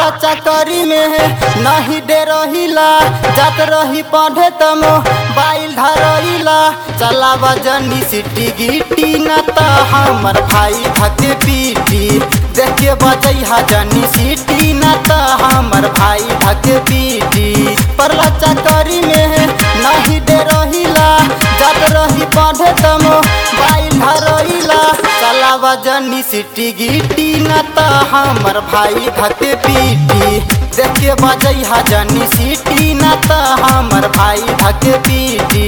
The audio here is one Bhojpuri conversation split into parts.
चकरी में नहीं दे रहिला जात रही पढ़े तम बाइल धरइला चलावा जनी सिटी गिटी न त हमर भाई धके पीटी देखे बजैहा जनी सिटी न त हमर भाई धके पीटी परला चकरी में नहीं दे रहिला जात रही पढ़े तम बाइल धरइला चलावा जनी सिटी गिटी न त हमर भाई धके पीटी देखे बजैहा जनी सिटी न त हमर भाई धके पीटी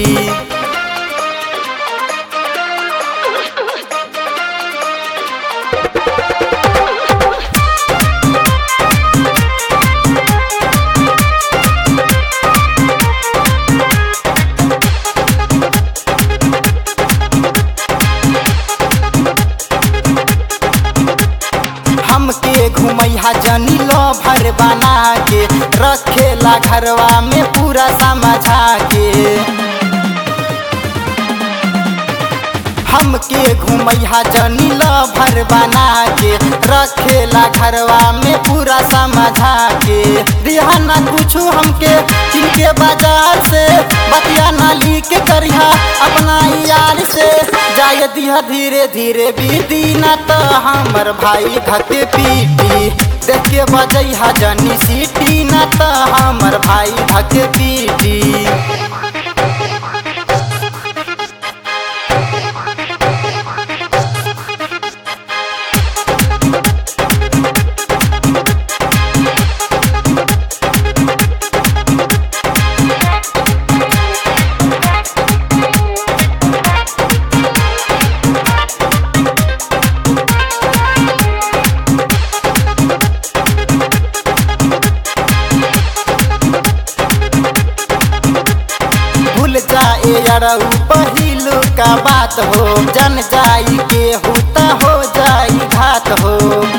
हमके घुमैहा जनी लो भर बना के रखेला घरवा में पूरा समझा के हमके घुमैहा जनी लो भर बना के रखेला घरवा में पूरा समझा के दिहा ना कुछू हमके किनके बाजार से बतिया ना लीक करिहा अपना यार से जाय दिहा धीरे धीरे बीती न त हमर भाई धके पीटी देख के बजैहा जनी सीटी न त हमर भाई धके पीटी भूल जाए अरऊ पहिलू का बात हो जन जाई के हुता हो जाई घात हो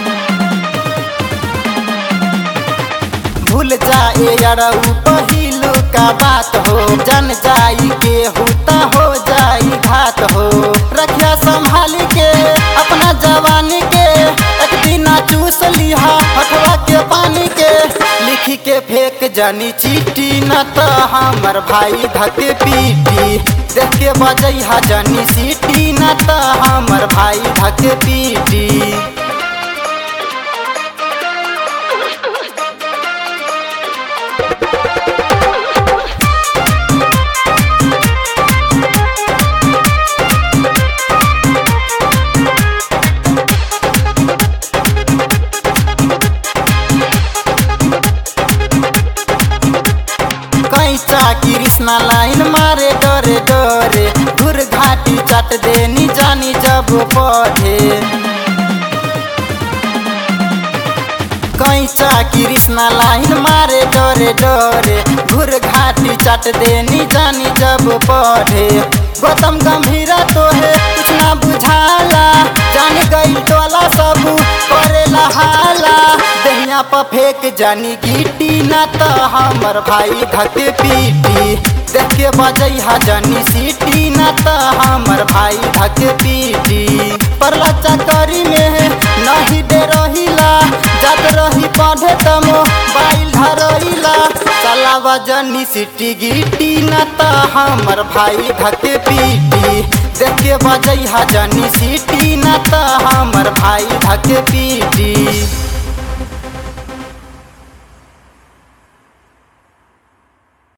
भूल जाए अरऊ पहिलू का बात हो जन जाई के हुता हो जाई घात हो रखिया संभाल के अपना जवानी के एक दिन चूस लिहा हटवा के पानी के लिखी के फेंक जानी चीटी न त हमर भाई धके पीटी देख के बजैहा जानी सीटी न त हमर भाई धके पीटी कैचा कृष्णा लाइन मारे डरे डरे घुर घाटी चट देनी जानी जब पढ़े कैचा कृष्णा लाइन मारे डरे डरे घुर घाटी चट देनी जानी जब पढ़े गौतम गंभीरा तो है कुछ ना बुझाला जान गई टोला सब करेला हाला दहिया पर फेंक जानी गिटी न त हमर भाई धके पीटी देख के बजैहा जानी सीटी न त हमर भाई धके पीटी परला चकरी में नहीं दे रहिला जात रही पढ़े तम बाइल धरइला चलावा जनी सिटी गिटी न त हमर भाई धके पीटी देख के बजैहा जनी सीटी न त हमर भाई धके पीटी